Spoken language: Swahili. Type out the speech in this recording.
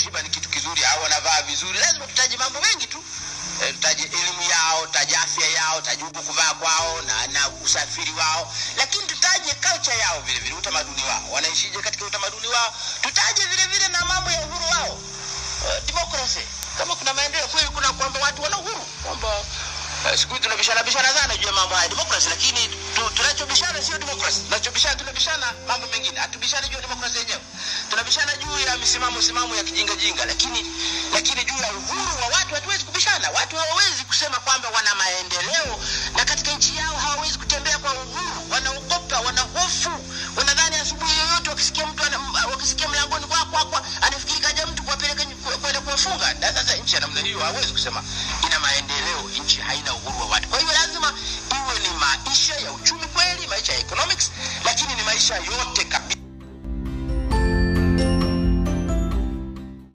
kushiba ni kitu kizuri au wanavaa vizuri lazima tutaje mambo mengi tu Eh, tutaje elimu yao tutaje afya yao tutaje huku kuvaa kwao na, na usafiri wao lakini tutaje culture yao vile vile utamaduni wao wanaishije katika utamaduni wao tutaje vile vile na mambo ya uhuru wao uh, democracy kama kuna maendeleo kweli kuna kwamba watu wana uhuru kwamba uh, siku hizi tunabishana bishana sana juu ya mambo haya democracy lakini tu, tunachobishana sio democracy tunachobishana tunabishana mambo mengine hatubishani juu ya democracy yenyewe tunabishana juu ya misimamo simamo ya kijinga jinga lakini lakini juu ya uhuru wa watu hatuwezi kubishana watu hawawezi kusema kwamba wana maendeleo na katika nchi yao hawawezi kutembea kwa uhuru wanaogopa wana hofu wanadhani asubuhi yoyote wakisikia mtu ana- m- wakisikia mlangoni kwa kwa kwa anafikiri kaja mtu kuwapeleka nyu- ku- kwenda kuwafunga na sasa nchi ya namna hiyo hawezi kusema ina maendeleo nchi haina uhuru wa watu kwa hiyo lazima iwe ni maisha ya uchumi kweli maisha ya economics lakini ni maisha yote kabisa